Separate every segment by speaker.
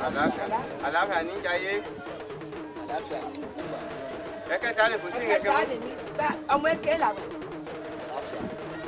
Speaker 1: àlàáfíà ní jayé
Speaker 2: àlàáfíà ní gbogbo ìgbà
Speaker 1: ẹ̀kẹta lè kò sí ìrẹ̀kẹ́
Speaker 3: ẹ̀kẹta
Speaker 1: mọ́.
Speaker 3: lè ní bá ọmọ èké làwọn.
Speaker 2: àlàáfíà.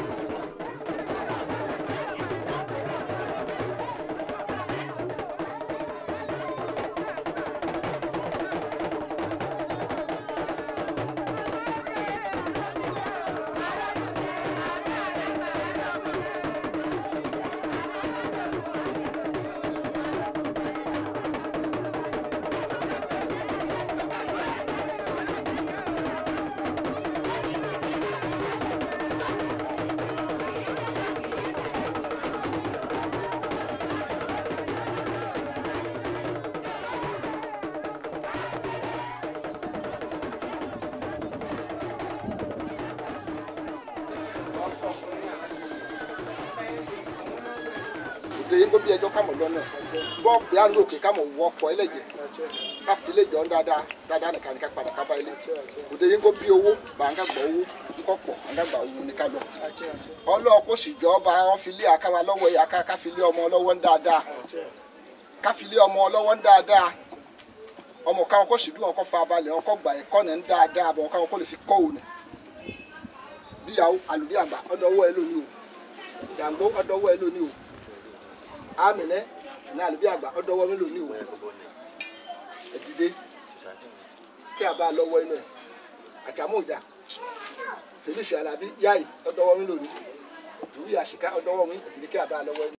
Speaker 2: òde yín kó bí ẹjọ́ kámọ̀ lọ́nà bọ́ pé à ń lò òkè kámọ̀ wọ ọkọ̀ ẹlẹ́jẹ̀ ká fi lè jọ dáadáa dáadáa nìkan ní ká padà ká bá ilé òde yín kó bí owó bá ń ká gbọ́ owó ńkọ́ pọ̀ ń ká gbà owó ní ká lọ. ọlọ́ọ̀ kó sì jọ bá wọn fi lé akáwa lọ́wọ́ yìí aká ká fi lé ọmọ lọ́wọ́ ń dáadáa ká fi lé ọmọ lọ́wọ́ ń dáadáa ọmọ káwọn kó sì dún wọn kó fa balẹ̀ wọn kó gbà ẹ̀kọ́ ní ń dáadáa àbọ̀ wọn káwọn kó lè fi kọ́ òun bíyàwó àlùbí àgbà ọdọwọ́ ẹ lónìí o jàǹgbó ọdọwọ́ ẹ lónìí o àmìnẹ ní àlùbí àgbà ọdọwọ́ mi lónìí o ẹ dìde kí a bá a lọ́wọ́ inú ẹ àjàmújà fèlísì alábí yáì ọdọwọ́ mi lónìí ìwúyà àṣìká ọdọwọ́ mi ẹ dìde kí a bá a lọ́wọ́ inú.